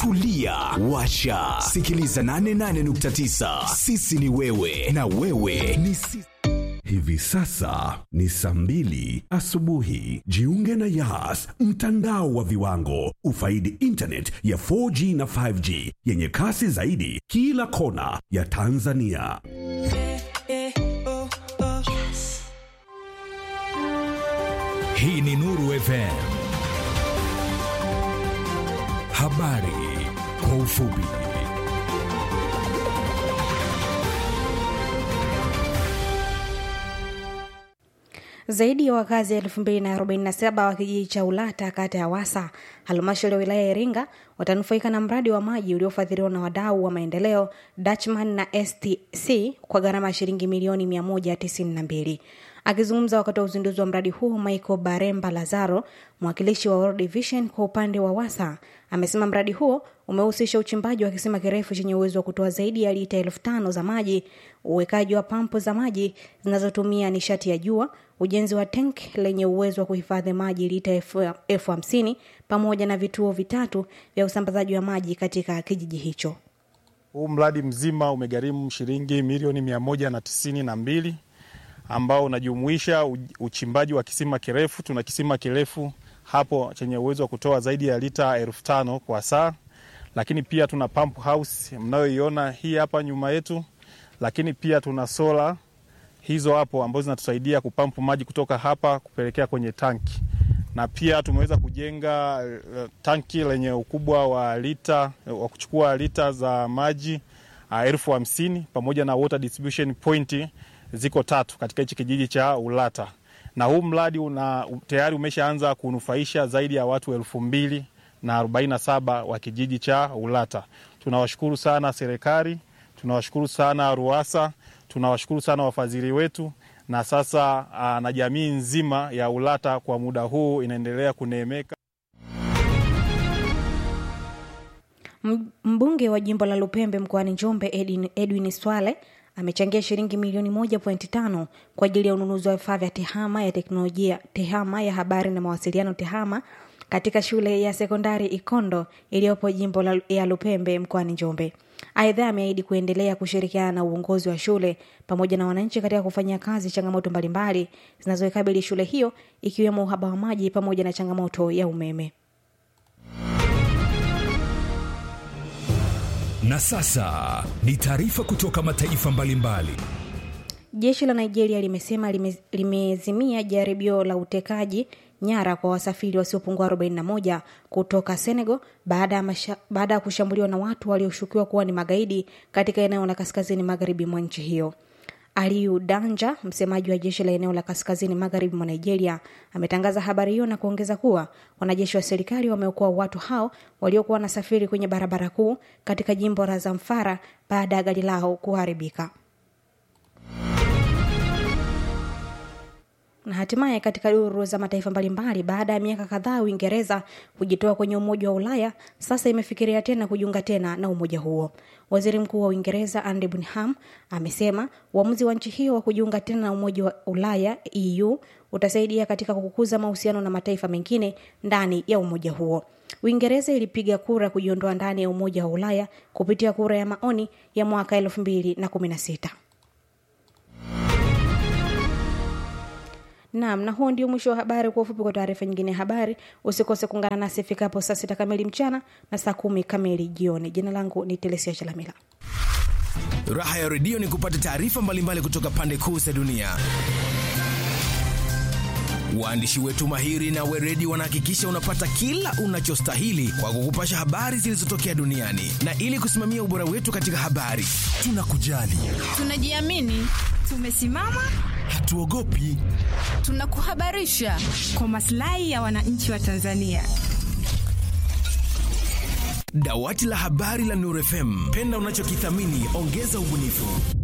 tulia washa sikiliza 88.9 sisi ni wewe na wewe ni sisi Hivi sasa ni saa mbili asubuhi. Jiunge na Yas, mtandao wa viwango. Ufaidi internet ya 4G na 5G yenye kasi zaidi kila kona ya Tanzania. hii ni nuru fm habari kwa ufupi Zaidi ya wakazi 2047 wa kijiji cha Ulata kata ya Wasa halmashauri ya wilaya ya Iringa watanufaika na mradi wa maji uliofadhiliwa na wadau wa maendeleo Dutchman na STC kwa gharama ya shilingi milioni 192. Akizungumza wakati wa uzinduzi wa mradi huu, Michael Baremba Lazaro, mwakilishi wa World Vision kwa upande wa Wasa, amesema mradi huo umehusisha uchimbaji wa kisima kirefu chenye uwezo wa kutoa zaidi ya lita elfu tano za maji, uwekaji wa pampu za maji zinazotumia nishati ya jua, ujenzi wa tank lenye uwezo wa kuhifadhi maji lita elfu elfu hamsini pamoja na vituo vitatu vya usambazaji wa maji katika kijiji hicho. Huu mradi mzima umegharimu shilingi milioni mia moja na tisini na mbili ambao unajumuisha u- uchimbaji wa kisima kirefu. Tuna kisima kirefu hapo chenye uwezo wa kutoa zaidi ya lita elfu tano kwa saa, lakini pia tuna pump house mnayoiona hii hapa nyuma yetu, lakini pia tuna sola hizo hapo ambazo zinatusaidia kupampu maji kutoka hapa kupelekea kwenye tanki, na pia tumeweza kujenga eh, tanki lenye ukubwa wa lita wa kuchukua lita za maji ah, elfu hamsini pamoja na water distribution point ziko tatu katika hichi kijiji cha Ulata, na huu mradi una tayari umeshaanza kunufaisha zaidi ya watu elfu mbili na arobaini na saba wa kijiji cha Ulata. Tunawashukuru sana serikali, tunawashukuru sana RUWASA, tunawashukuru sana wafadhili wetu, na sasa aa, na jamii nzima ya Ulata kwa muda huu inaendelea kuneemeka. M- Mbunge wa jimbo la Lupembe mkoani Njombe Edwin, Edwin Swale amechangia shilingi milioni 1.5 kwa ajili ya ununuzi wa vifaa vya tehama ya teknolojia tehama ya habari na mawasiliano tehama katika shule ya sekondari Ikondo iliyopo jimbo la, ya Lupembe mkoani Njombe. Aidha, ameahidi kuendelea kushirikiana na uongozi wa shule pamoja na wananchi katika kufanyia kazi changamoto mbalimbali zinazoikabili shule hiyo ikiwemo uhaba wa maji pamoja na changamoto ya umeme. na sasa ni taarifa kutoka mataifa mbalimbali Jeshi la Nigeria limesema lime- limezimia jaribio la utekaji nyara kwa wasafiri wasiopungua 41 kutoka Senegal baada ya masha- baada ya kushambuliwa na watu walioshukiwa kuwa ni magaidi katika eneo la kaskazini magharibi mwa nchi hiyo. Aliyu Danja, msemaji wa jeshi la eneo la kaskazini magharibi mwa Nigeria, ametangaza habari hiyo na kuongeza kuwa wanajeshi wa serikali wameokoa watu hao waliokuwa wanasafiri kwenye barabara kuu katika jimbo la Zamfara baada ya gari lao kuharibika. na hatimaye katika duru za mataifa mbalimbali baada ya miaka kadhaa uingereza kujitoa kwenye umoja wa ulaya sasa imefikiria tena kujiunga tena na umoja huo waziri mkuu wa uingereza andy bunham amesema uamuzi wa nchi hiyo wa kujiunga tena na umoja wa ulaya eu utasaidia katika kukuza mahusiano na mataifa mengine ndani ya umoja huo uingereza ilipiga kura kujiondoa ndani ya umoja wa ulaya kupitia kura ya maoni ya mwaka 216 Naam, na huo ndio mwisho wa habari. Kwa ufupi, kwa taarifa nyingine ya habari, usikose kuungana nasi ifikapo saa sita kamili mchana na saa kumi kamili jioni. Jina langu ni Telesia Chalamila. raha ya redio ni kupata taarifa mbalimbali kutoka pande kuu za dunia waandishi wetu mahiri na weredi wanahakikisha unapata kila unachostahili kwa kukupasha habari zilizotokea duniani na ili kusimamia ubora wetu katika habari tunakujali tunajiamini tumesimama hatuogopi tunakuhabarisha kwa maslahi ya wananchi wa tanzania dawati la habari la Nuru FM penda unachokithamini ongeza ubunifu